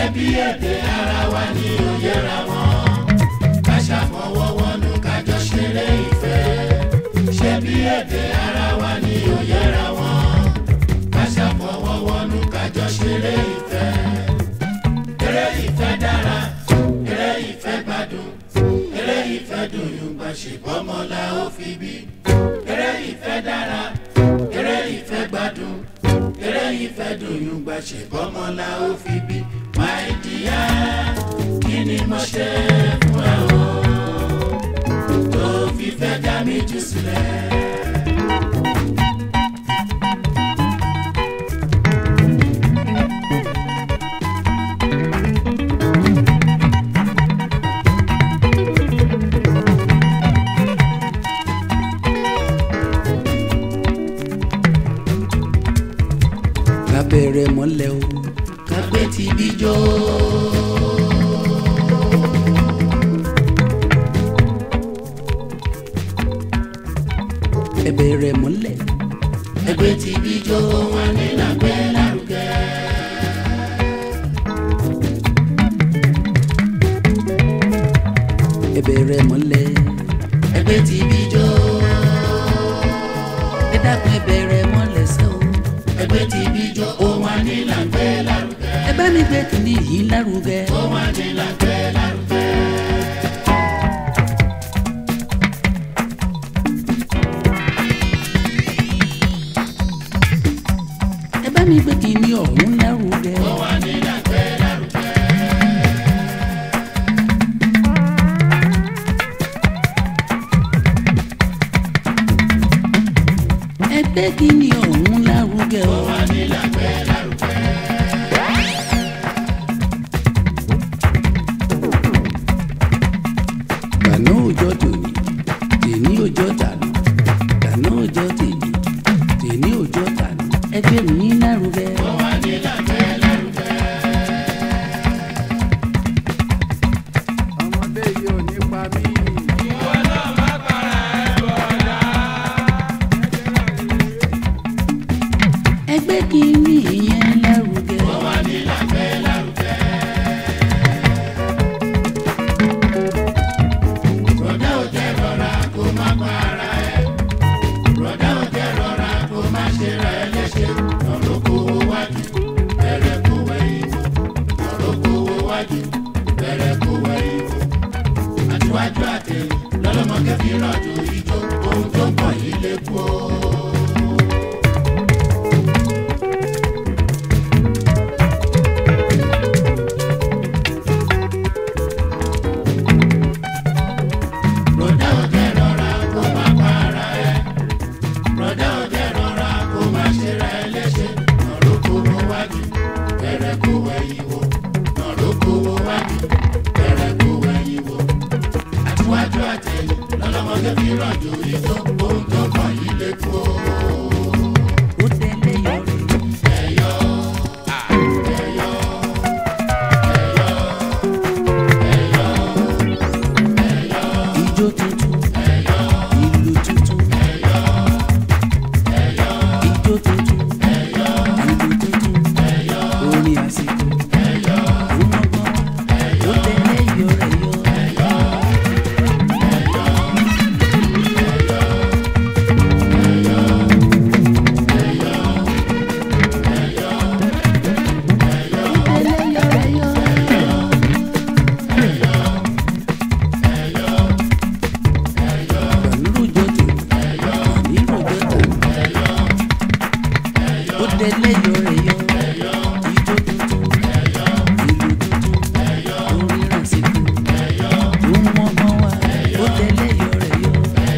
bí èdè ara wa ni ò yẹra wọn ká ṣàfọwọ́wọ́nú kájọ ṣeré ìfẹ́ ṣé bí èdè ara wa ni ò yẹra wọn ká ṣàfọwọ́wọ́nú kájọ ṣeré ìfẹ́ eré ìfẹ́ dára eré ìfẹ́ gbádùn eré ìfẹ́ dùn yùngbà ṣèbọ́mọlá ó fi bí eré ìfẹ́ dára eré ìfẹ́ gbádùn eré ìfẹ́ dùn yùngbà ṣèbọ́mọlá ó fi bí my dear kí ni mo ṣe fún ẹ o tó fi fẹ́ dá mi jù sílẹ̀. ká bẹ̀rẹ̀ mọ́lẹ̀ o kápẹ́ ti bí jó. ẹ bẹ̀rẹ̀ mọ́lẹ̀ ẹgbẹ́ ti bí jó wọn ní lágbẹ́ lárugẹ. ẹ bẹ̀rẹ̀ mọ́lẹ̀ ẹgbẹ́ ti bí jó. ẹ dákun ẹ bẹ̀rẹ̀ mọ́lẹ̀ sẹ́ o ẹgbẹ́ ti bí jó wọn ní lágbẹ́ lárugẹ. ẹ bá mi gbé kìíní yìí lárugẹ wọn ní lágbẹ́ lárugẹ. ẹ bá mi gbé kìíní ọ̀hún lárugẹ wọn ní lágbẹ́ lárugẹ. ẹ gbé kìíní ọ̀hún lárugẹ o wọn ní lágbẹ́ lárugẹ. gbàná òjò tòní tèní òjò tàná gbàná òjò tèní tèní òjò tàná ẹ gbé mi lárugẹ wọn ní lágbẹ́ lárugẹ. ọmọdé yìí ò ní pa mí. ẹgbẹ́ kìíní yẹn lárugẹ. wọn ní lágbẹ́ lárugẹ. rọ̀dá ò jẹ́ rọra kó má pa ara ẹ̀. rọ̀dá ò jẹ́ rọra kó má ṣe ra ẹ léṣe. ọ̀rọ̀ kówó wájú bẹ̀rẹ̀ kó wẹ̀yìn wò. ọ̀rọ̀ kówó wájú bẹ̀rẹ̀ kó wẹ̀yìn wò. àtiwájú àtẹ̀yìn lọ́lọ́mọkẹ́ fi rọ̀jò ijó ohun tó ń bọ̀ yìí lè kú o. Rọ̀dá ò jẹ́ rọra kó má pa ara ẹ̀. Rọ̀dá ò jẹ́ rọra kó má ṣe ra ẹ léṣe. Ọ̀rọ̀ kówó wájú bẹ̀rẹ̀ kó wẹ̀yìn wò. Ọ̀rọ̀ kówó wájú bẹ̀rẹ̀ kó wẹ̀yìn wò. Àtiwájú àtẹ̀yìn lọ́lọ́mọdé fi rọ̀jò ijó. Ohun tó kàn yìí lè kú o. ó tẹ́lẹ̀ yọrí. Ẹ̀yọ́ ẹ̀yọ́ ijó tuntun ìlú tuntun ijó tuntun ìlú tuntun orin àsìkò ọmọgbọ́n ó tẹ̀lé yọrẹyọ. ó tẹ̀lé yọrẹyọ. Gbànúrò jọjọ, gbànírò jọjọ. Ó délé yọrẹyọ, ijó tuntun, ìlú tuntun, orin ràsìkò. Ó mọ́gbọ́n wá, ó délé yọrẹyọ.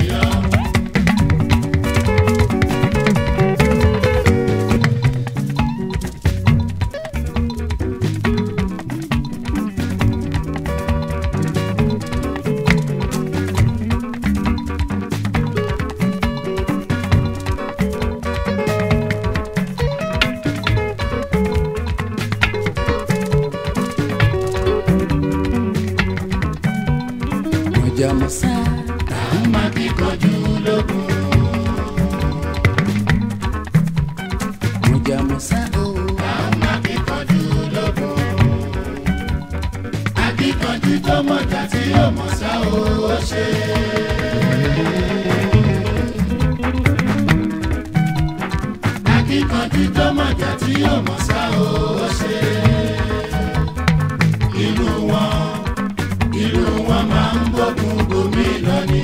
Mọ̀jàmọ́sá, Àwọn máa fi kọjú lógun. mọ̀jàmọ́sá o. Àwọn máa fi kọjú lógun. mọ̀jà tí ó mọ̀ sá o ó ṣe. akíkanjú tó mọ̀jà tí ó mọ̀ sá o ó ṣe. ìlú wọn ìlú wọn máa ń gbógun gómìnà ni.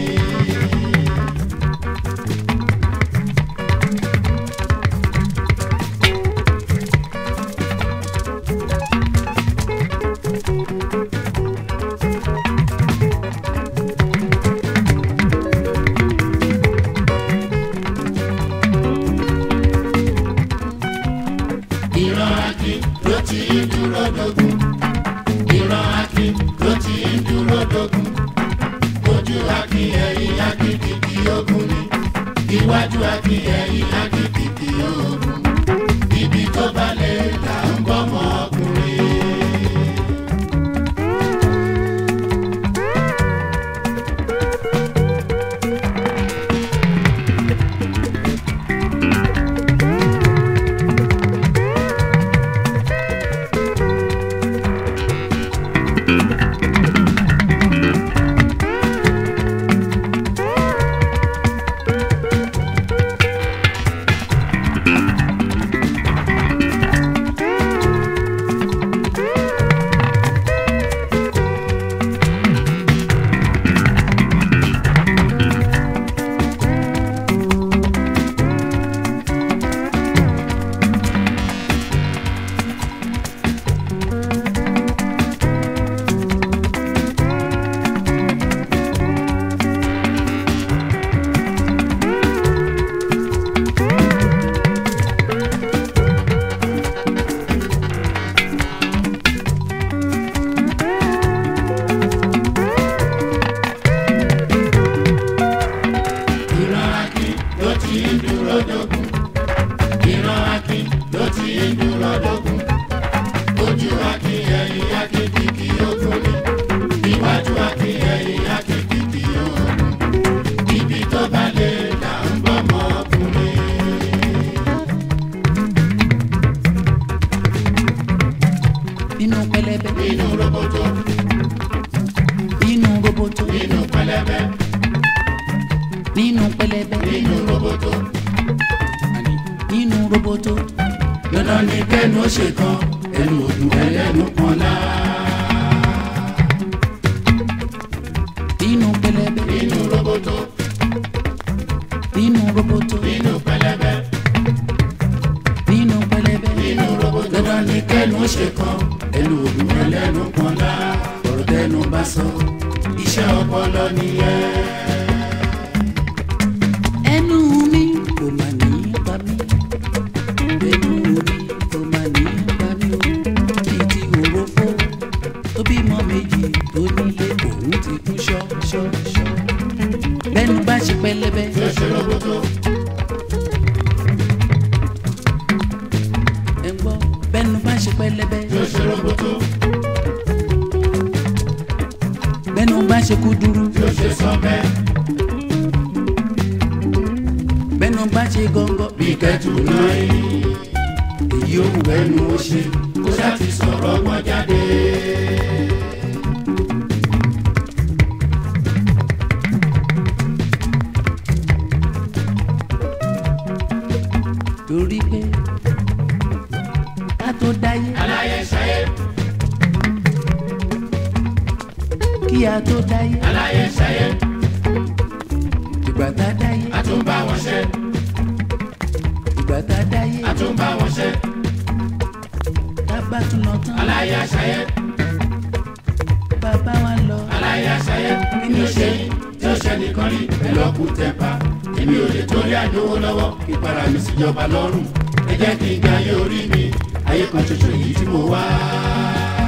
ìran akin ló ti ń dúró dogun ìran akin ló ti ń dúró dogun ojú akin ẹ̀yìn akin kìkì ogun ni iwájú akin ẹ̀yìn akin kìkì ogun ibi tó balẹ̀ là ń bọ́mọ ọkùnrin. ìran akin ló ti ń dúró dogun ìran akin ló ti ń dúró dogun ojú akin ẹ̀yìn akin kìkì ogun ni iwájú akin ẹ̀yìn akin kìkì ogun ibi tó bá lè là ń bọ́mọ ọkùnrin. nínú pẹlẹbẹ nínú roboto nínú roboto nínú pẹlẹbẹ nínú pẹlẹbẹ nínú roboto àní nínú roboto dandan ni kẹ́nu ó ṣe kan ẹnu òdùn ẹlẹ́nu kan lá. nínú pẹlẹbẹ nínú roboto nínú roboto nínú pẹlẹbẹ nínú pẹlẹbẹ nínú roboto dandan ni kẹ́nu ó ṣe kan ẹnu òdùn ẹlẹ́nu kan lá. ọ̀rọ̀ tẹnu bá sọ iṣẹ́ ọpọlọ nìyẹn. ẹnu mi kò mà ní pa mí ẹnu mi kò mà ní pa mí o bíi ti òròfó tó bímọ méjì tó nílé òun ti kú ṣọ ṣọ ṣọ bẹ́nu bá ṣe pẹlẹbẹ yóò ṣe roboto ẹ ń gbọ́ bẹ́nu bá ṣe pẹlẹbẹ yóò ṣe roboto bẹ́nu bá ṣe kúdúrú yóò ṣe sọ́bẹ̀ bẹ́nu bá ṣe gọ́ngọ́ bí kẹ́tù náà yìí èyí ò wù ẹnu ó ṣe kó ṣáà ti sọ̀rọ̀ ọgbọ́n jáde. torí pé ká tó dáyé aláyẹ ṣayé kí a tó dáyé aláyẹ ṣayé ìgbà tá a dáyé àtúnbá wọn ṣe ìgbà tá a dáyé àtúnbá wọn ṣe tá a bá tún lọ tán aláyẹ ṣayé bàbá wa lọ aláyẹ ṣayé kí ni ó ṣe yín tí ó ṣe nìkan rí ẹ lọ kú tẹpa èmi ò lè torí àdówó lọ́wọ́ ìpara mi síjọba lọ́rùn ẹ jẹ́ kí n gbé ayé orí mi ayé kan ṣoṣo yìí tí mo wá.